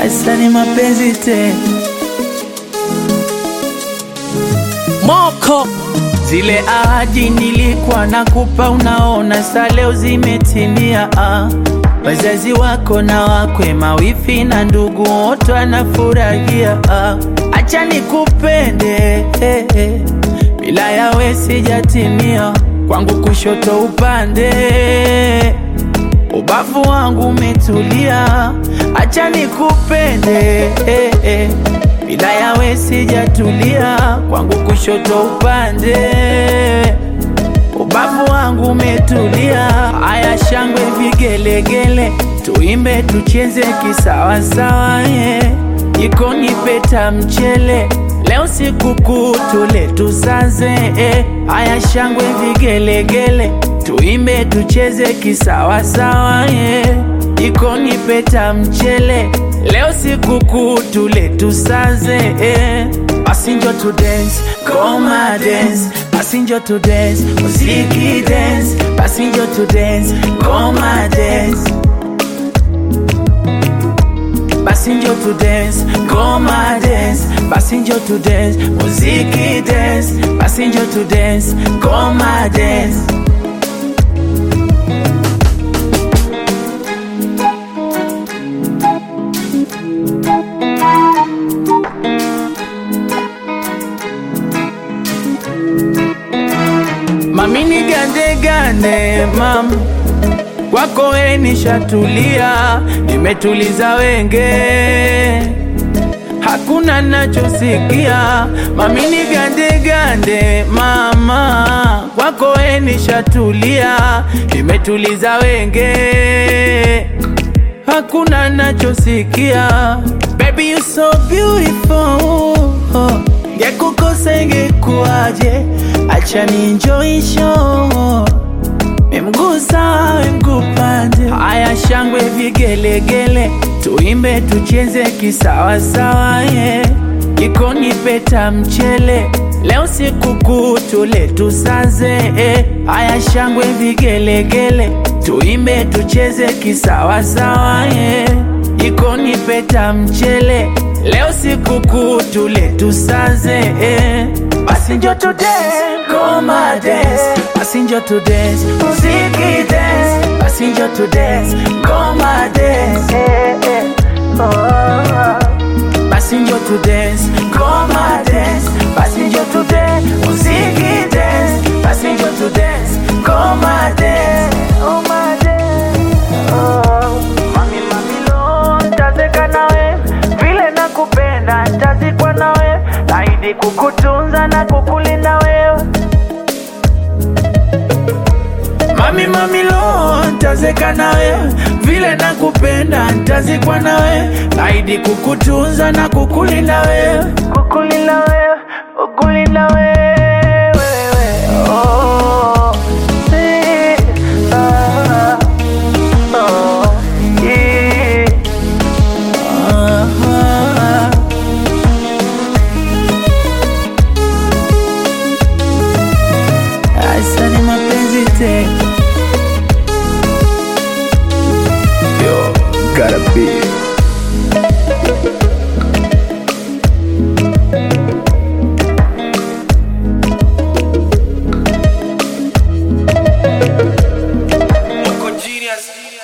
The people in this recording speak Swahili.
Asa ni mapenzi te Moko Zile ahadi nilikuwa nakupa, unaona sa leo zimetimia. Ah, wazazi wako na wakwe, mawifi na ndugu wote wanafurahia. Ah, acha nikupende eh, eh, bila yawe sijatimia. Kwangu kushoto upande, ubavu wangu umetulia. Acha nikupende eh, eh, bila yawe sijatulia. Kwangu kushoto upande, ubavu wangu umetulia. Aya, shangwe vigelegele, tuimbe tucheze kisawasawa, yeah. Jikoni peta mchele, leo sikukuu tule tusaze, eh. Aya, shangwe vigelegele, tuimbe tucheze kisawasawa, yeah. Jikoni peta mchele, leo sikukuu tule tusaze, eh. Passenger to dance, koma dance, passenger to dance, muziki dance, passenger to dance, koma dance. Passenger to dance, koma dance, passenger to dance, muziki dance, passenger to dance, koma dance. Mami ni gande gande mam kwako we nishatulia, nimetuliza wenge, hakuna nachosikia. Mami ni gande gande mama, kwako we nishatulia, nimetuliza wenge, hakuna nachosikia. Baby you so beautiful, ngekukosa ingekuwaje? Acha ni enjoy show Memgusa mgupande, haya shangwe vigelegele, tuimbe tucheze kisawasawa, yeah. Jikoni peta mchele, leo sikukuu tule tusaze, eh. Haya shangwe vigelegele, tuimbe tucheze kisawasawa, yeah. Jikoni peta mchele, leo sikukuu tule tusaze, eh. Passenger to dance, koma dance, passenger to dance, muziki dance, passenger to dance, koma dance, eh, eh, oh. Passenger to dance, koma dance, passenger to dance, muziki dance, passenger to dance, koma dance, oh my dance, oh. Mami mami lo, nitazeka nawe, vile nakupenda, nitazikwa nawe, naahidi kukutunza na kukulinda wewe. Mami mami lo, nitazeka nawe, vile nakupenda, nitazikwa nawe, naahidi kukutunza na kukulinda wewe, kukulinda wewe, kukulinda wewe. Oh, eh, ah, oh, yeah. Ah, ah. Asa ni mapenzi te Yo, gotta be Loco genius.